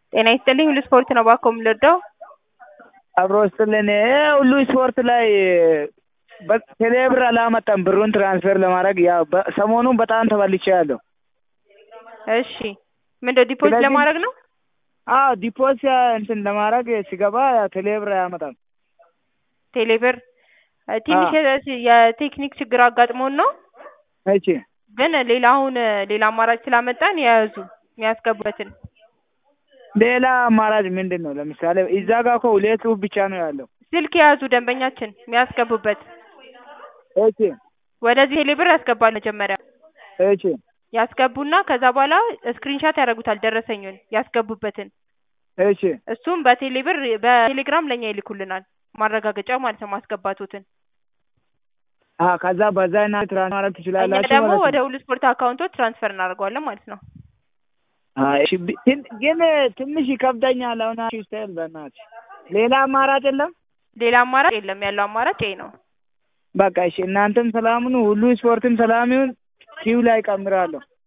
ጤና ይስጥልኝ ሁሉ ስፖርት ነው እባክዎ የምንወደው አብሮ ይስጥልን ሁሉ ስፖርት ላይ ቴሌ ብር አላመጣም ብሩን ትራንስፈር ለማድረግ ያው ሰሞኑን በጣም ተበልቼያለሁ እሺ ምንድነው ዲፖዚት ስለዚህ- ለማድረግ ነው አዎ ዲፖዚት እንትን ለማድረግ ሲገባ ቴሌ ብር አያመጣም ቴሌብር እ ትንሽ የ- የቴክኒክ ችግር አጋጥሞን ነው እሺ ግን ሌላ አሁን ሌላ አማራጭ ስላመጣን የያዙ የሚያስገቡበትን ሌላ አማራጭ ምንድን ነው ለምሳሌ እዛ ጋር እኮ ሁለት ጽሁፍ ብቻ ነው ያለው ስልክ የያዙ ደንበኛችን የሚያስገቡበት እሺ ወደዚህ ቴሌብር ያስገባል መጀመሪያ እሺ ያስገቡና ከዛ በኋላ ስክሪንሻት ያደርጉታል ደረሰኙን ያስገቡበትን እሺ እሱም በቴሌብር በቴሌግራም ለእኛ ይልኩልናል ማረጋገጫ ማለት ነው ማስገባቱትን አ ከዛ በዛ እና ትራንስፈር ማድረግ እኛ ትችላላችሁ ደግሞ ማለት ወደ ነው ሁሉ ስፖርት አካውንቶች ትራንስፈር እናደርገዋለን ማለት ነው አይ እሺ ቢ- ግን ግን ትንሽ ይከብደኛል አሁን አንቺ ስታይል በእናትሽ ሌላ አማራጭ የለም ሌላ አማራጭ የለም ያለው አማራጭ ይሄ ነው በቃ እሺ እናንተም ሰላም ሁኑ ሁሉ ስፖርትም ሰላም ይሁን ኪው ላይ እጨምራለሁ